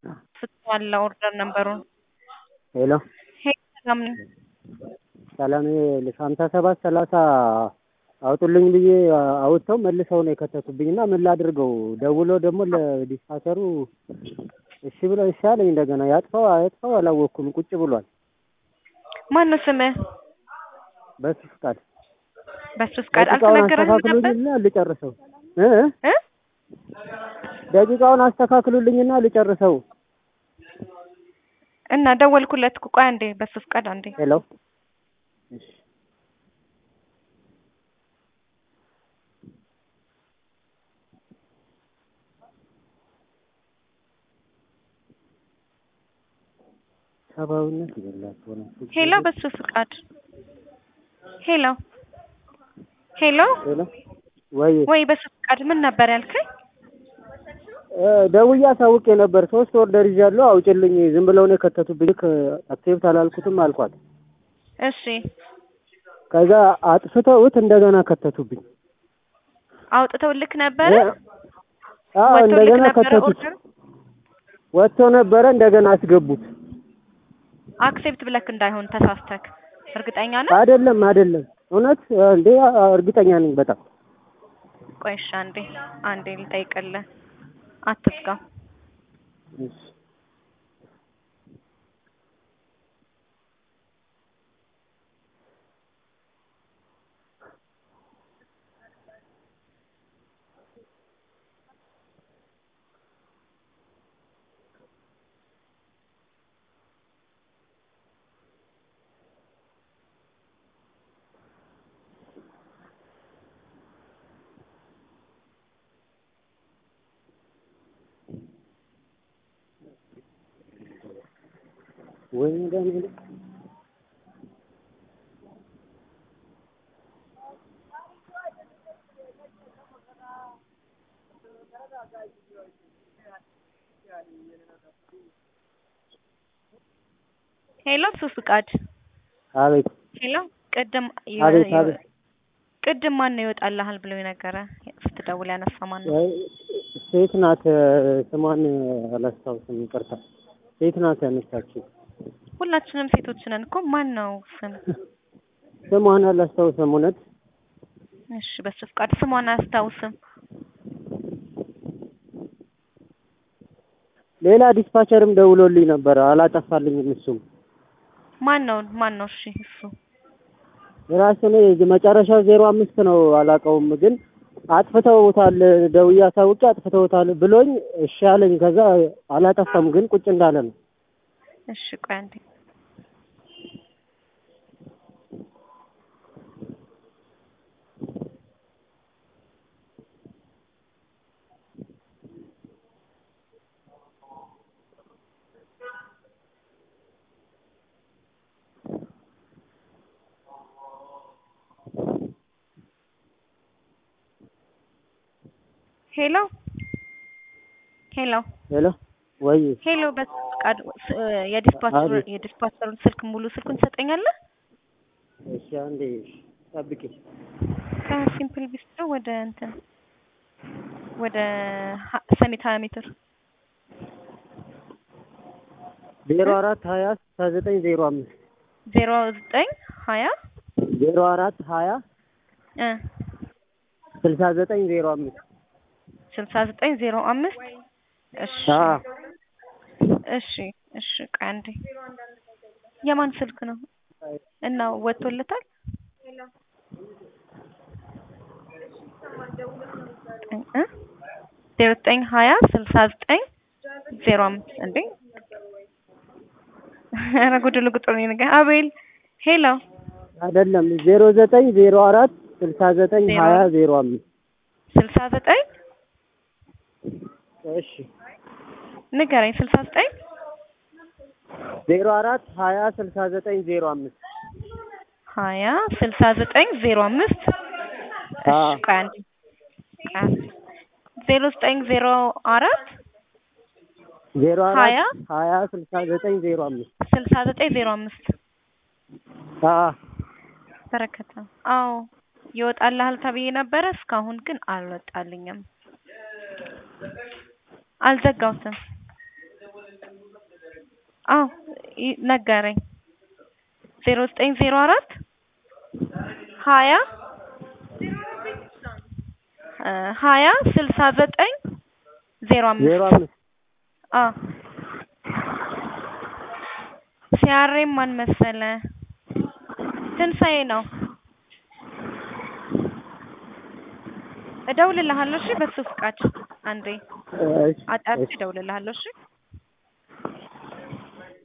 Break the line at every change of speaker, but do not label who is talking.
አለ ኦርደር ነበሩን
ሄሎ
ሄሎ ሰላም ነኝ።
ሰላም ሀምሳ ሰባት ሰላሳ አውጡልኝ ብዬ አውጥተው መልሰው ነው የከተቱብኝ እና ምን ላድርገው? ደውሎ ደግሞ ለዲስፓቸሩ እሺ ብለው እሺ አለኝ። እንደገና ያጥፋው አያጥፋው አላወቅኩም። ቁጭ ብሏል።
ማን ነው ስምህ?
በሱ ፍቃድ
በሱ ፍቃድ
ደቂቃውን
አልተነገረህም ነበር
አስተካክሉልኝና ልጨርሰው እ
እ
ደቂቃውን አስተካክሉልኝና ልጨርሰው።
እና ደወልኩለት እኮ ቆይ አንዴ በሱ ፍቃድ አንዴ
ሄሎ እሺ ሰብአዊነት የሌላቸው ነው።
ሄሎ በሱ ፍቃድ ሄሎ ሄሎ
ሄሎ ወይ
ወይ በሱ ፍቃድ ምን ነበር ያልከኝ?
እ ደውዬ አሳውቄ ነበር። ሶስት ኦርደር ይዣለሁ አውጭልኝ። ዝም ብለው ነው የከተቱብኝ። ልክ አክሴፕት አላልኩትም አልኳት።
እሺ
ከዛ አጥፍተውት እንደገና ከተቱብኝ።
አውጥተው ልክ ነበረ
አዎ
ወጥቶ ልክ
እንደገና
ነበረ
ከተቱት።
ኦርደር
ወጥቶ ነበረ እንደገና አስገቡት።
አክሴፕት ብለክ እንዳይሆን ተሳስተክ እርግጠኛ ነህ?
አይደለም አይደለም፣ እውነት እንዴ እርግጠኛ ነኝ በጣም
ቆይ እሺ አንዴ አንዴ ልጠይቅልህ። አትዝጋ።
እሺ። ወይ መድኃኒዓለም
ሄሎ በሱ ፍቃድ
አቤት
ሄሎ ቅድም
አቤት አቤት
ቅድም ማን ነው ይወጣልሃል ብሎ የነገረ ስትደውል ያነሳ ማን ነው?
ወይ ሴት ናት። ስሟን አላስታውስም፣ ይቅርታ። ሴት ናት ያነሳችው።
ሁላችንም ሴቶች ነን እኮ ማን ነው ስም?
ስሟን አላስታውስም እውነት።
እሺ በሱ ፍቃድ ስሟን አያስታውስም።
ሌላ ዲስፓቸርም ደውሎልኝ ነበር፣ አላጠፋልኝም። እሱም
ማን ነው ማን ነው? እሺ እሱ
የራሱ ነው። መጨረሻው ዜሮ አምስት ነው፣ አላውቀውም ግን አጥፍተውታል። ደውዬ አሳውቄ አጥፍተውታል ብሎኝ እሺ አለኝ። ከዛ አላጠፋም ግን ቁጭ እንዳለ ነው።
እሺ ቆይ አንዴ ሄሎ ሄሎ
ሄሎ ወይ
ሄሎ በሱ ፍቃድ ስ- የዲስፓቸር
አቤት።
የዲስፓቸሩን ስልክ ሙሉ ስልኩን ትሰጠኛለህ?
እሺ አንዴ ጠብቂ።
ከሲምፕል ቢስትሮ ወደ እንትን ወደ ሀ- ሰሚት ሀያ ሜትር
ዜሮ አራት ሀያ ስልሳ ዘጠኝ ዜሮ አምስት
ዜሮ ዘጠኝ ሀያ
ዜሮ አራት ሀያ
እ
ስልሳ ዘጠኝ ዜሮ አምስት
ስልሳ ዘጠኝ ዜሮ አምስት እሺ
አ
እሺ እሺ ቆይ አንዴ የማን ስልክ ነው እና ወጥቶለታል እ ዜሮ ዘጠኝ ሀያ ስልሳ ዘጠኝ ዜሮ አምስት እንዴ ኧረ ጉድሉ ቁጥር ነው የነገ አቤል ሄሎ
አይደለም ዜሮ ዘጠኝ ዜሮ አራት ስልሳ ዘጠኝ
ዜሮ
ሀያ ዜሮ አምስት
ስልሳ ዘጠኝ
እሺ
ንገረኝ ስልሳ ዘጠኝ
ዜሮ አራት ሀያ ስልሳ ዘጠኝ ዜሮ አምስት
ሀያ ስልሳ ዘጠኝ ዜሮ አምስት
አ
እሺ ቆይ አንዴ ቆይ አንዴ ዜሮ ዘጠኝ ዜሮ አራት
ዜሮ
ሀያ
አራት ሀያ ስልሳ ዘጠኝ ዜሮ አምስት
ስልሳ ዘጠኝ ዜሮ አምስት
አ
በረከተ አዎ ይወጣልሃል ተብዬ ነበረ እስካሁን ግን አልወጣልኝም አልዘጋሁትም አዎ ይ- ነገረኝ። ዜሮ ዘጠኝ ዜሮ አራት ሀያ እ ሀያ ስልሳ ዘጠኝ ዜሮ አምስት
ዜሮ አምስት
አዎ ሲያሬም ማን መሰለ ትንሣኤ ነው። እደውልልሃለሁ እሺ፣ በሱ ፍቃድ አንዴ
እሺ
አጣርቼ
እሺ
እደውልልሃለሁ እሺ።